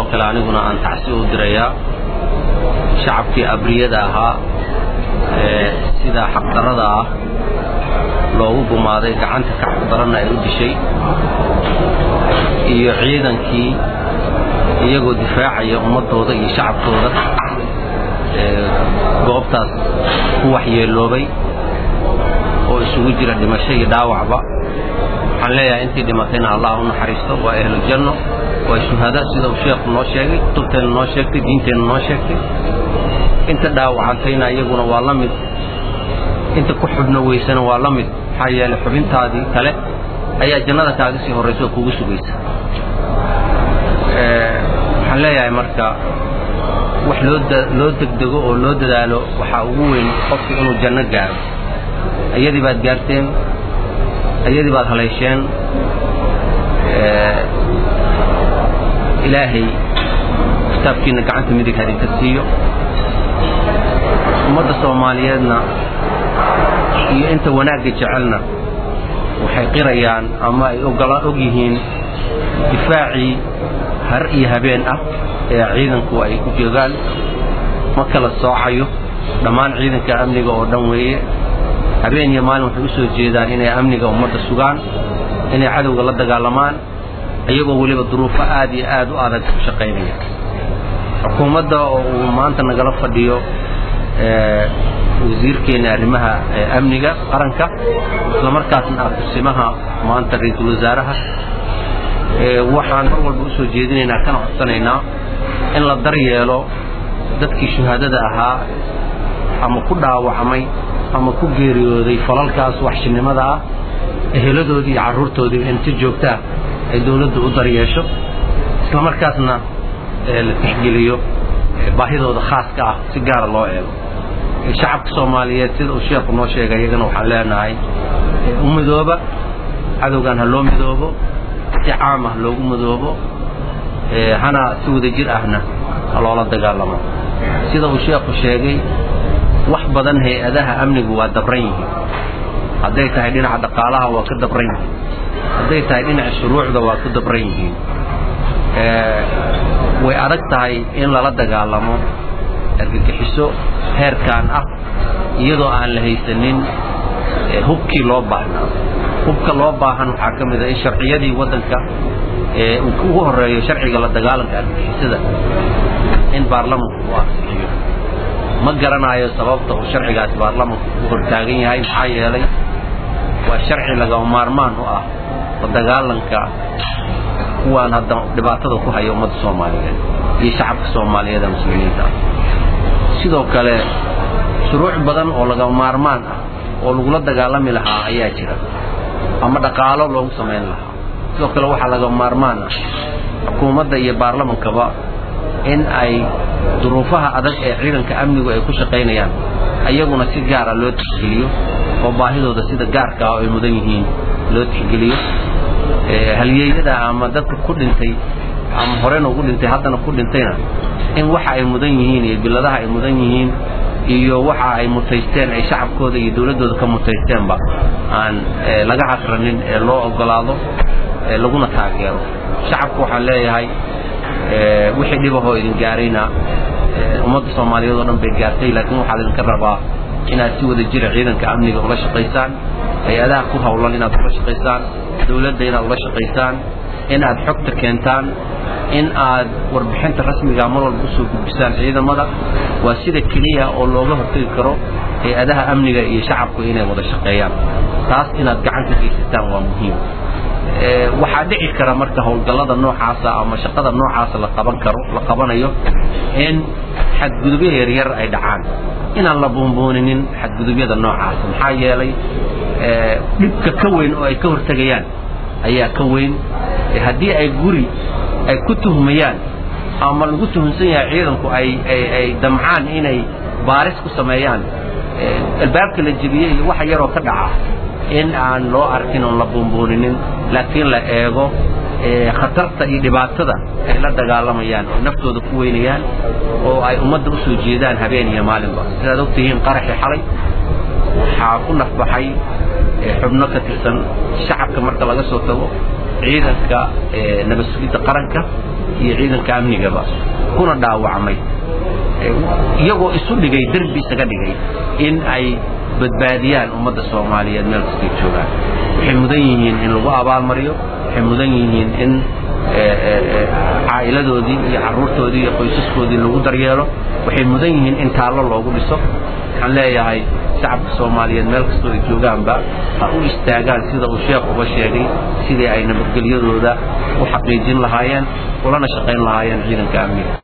kale aniguna aan tacsi u dirayaa shacabkii abriyada ahaa ee sida xaqdarrada ah loogu gumaaday gacanta ka xaqdaranna ay u dishay iyo ciidankii iyagoo difaacaya ummaddooda iyo shacabkooda goobtaas ku waxyeeloobay oo isugu jira dhimasho iyo dhaawacba waxaan leeyahay intii dhimatayna allah u naxariisto waa ahlujanno waa shuhada sida uu sheekhu noo sheegay kutubteenna noo sheegtay diinteenna noo sheegtay inta dhaawacantayna iyaguna waa la mid inta ku xubno weysana waa la mid maxaa yeelay xubintaadii kale ayaa jannada kaaga sii horraysa oo kugu sugaysa waxaan leeyahay marka wax loo loo degdego oo loo dadaalo waxaa ugu weyn qofku inuu janno gaaro ayadii baad gaarteen ayadii baad haleesheen ilaahay kitaabkiina gacanta midig hadinka siiyo ummadda soomaaliyeedna iyo inta wanaagga jecelna waxay qirayaan ama ay ogola og yihiin difaacii har iyo habeen ah ee ciidanku ay ku joogaan ma kala soocayo dhammaan ciidanka amniga oo dhan weeye habeen iyo maalin waxay u soo jeedaan inay amniga ummadda sugaan inay cadowga la dagaalamaan iyagoo weliba duruufo aad iyo aad u adag ku shaqaynaya xukuumadda oo uu maanta nagala fadhiyo wasiirkeena arrimaha amniga qaranka isla markaasna ah kursimaha maanta ra-iisul wasaaraha waxaan mar walba u soo jeedinaynaa kana codsanaynaa in la daryeelo dadkii shuhaadada ahaa ama ku dhaawacmay ama ku geeriyooday falalkaas waxshinimada ah eheladoodii iyo carruurtoodii in si joogtaa ay dowladdu u daryeesho isla markaasna la tixgeliyo baahidooda khaaska ah si gaara loo eego shacabka soomaaliyeed sida uu sheekhu noo sheegay iyagana waxaan leenahay u midooba cadowgan ha loo midoobo si caam ah loogu midoobo hana si wadajir ahna ha loola dagaalamo sida uu sheekhu sheegay wax badan hay-adaha amnigu waa dabran yihiin hadday tahay dhinaca dhaqaalaha waa ka dabran yihiin hadday tahay dhinaca shuruucda waa ku dabran yihiin way adag tahay in lala dagaalamo argagixiso heerkan ah iyadoo aan la haysanin hubkii loo baahnaa hubka loo baahan waxaa ka mid a in sharciyadii waddanka uu ugu horeeyo sharciga la dagaalanka argagixisada in baarlamanku uu ansixiyo ma garanayo sababta uu sharcigaasi baarlamanku u hortaagan yahay maxaa yeelay waa sharci lagama maarmaan u ah la dagaalanka kuwaan hadda dhibaatada ku haya ummadda soomaaliyeed iyo shacabka soomaaliyeed ee muslimiinta ah sidoo kale shuruuc badan oo lagama maarmaan ah oo lagula dagaalami lahaa ayaa jira ama dhaqaalo loogu samayn lahaa sidoo kale waxaa lagama maarmaan ah xukuumadda iyo baarlamankaba in ay duruufaha adag ee ciidanka amnigu ay ku shaqaynayaan ayaguna si gaara loo tixgeliyo oo baahidooda sida gaarka ah oo ay mudan yihiin loo tixgeliyo halyeeyada ama dadka ku dhintay ama horena ugu dhintay haddana ku dhintayna in waxa ay mudan yihiin iyo biladaha ay mudan yihiin iyo waxa ay mutaysteen ay shacabkooda iyo dowladdooda ka mutaysteenba aan laga casranin ee loo ogolaado laguna taageero shacabku waxaan leeyahay wixii dhibahoo idin gaarayna ummadda soomaaliyeed oo dhan bay gaartay laakiin waxaa idinka rabaa inaad si wada jira ciidanka amniga ula shaqaysaan hay-adaha ku hawlan inaad ula shaqaysaan dowladda inaad ula shaqaysaan in aad xogta keentaan in aad warbixinta rasmiga mar walba usoo gudbisaan ciidamada waa sida keliya oo looga hortagi karo hay-adaha amniga iyo shacabku inay wada shaqeeyaan taas inaad gacan ka geysataan waa muhiim waxaa dhici kara marka howlgallada noocaasa ama shaqada noocaasa la qaban karo la qabanayo in xadgudubyo yaryar ay dhacaan inaan la buunbuuninin xadgudubyada noocaasa maxaa yeelay dhibka ka weyn oo ay ka hortegayaan ayaa ka weyn haddii ay guri ay ku tuhmayaan ama lagu tuhunsan yahay ciidanku ay ay ay damcaan inay baaris ku sameeyaan albaabka la jebiyey iyo waxa yaroo ka dhaca in aan loo arkin oon la buunbuuninin laakiin la eego khatarta iyo dhibaatada ay la dagaalamayaan oo naftooda ku weynayaan oo ay ummadda u soo jeedaan habeen iyo maalinba sidaad ogtihiin qaraxii xalay waxaa ku nafbaxay xubno ka tirsan shacabka marka laga soo tago ciidanka nabad sugidda qaranka iyo ciidanka amnigaba kuna dhaawacmay iyagoo isu dhigay derbi isaga dhigay in ay badbaadiyaan ummadda soomaaliyeed meel kastay joogaan waxay mudan yihiin in lagu abaalmariyo waxay mudan yihiin in caa'iladoodii iyo carruurtoodii iyo qoysaskoodii lagu daryeelo waxay mudan yihiin in taallo loogu dhiso waxaan leeyahay shacabka soomaaliyeed meel kastoo ay joogaanba ha u istaagaan sida uu sheekh uga sheegay sidii ay nabadgelyadooda u xaqiijin lahaayeen ulana shaqayn lahaayeen ciidanka amniga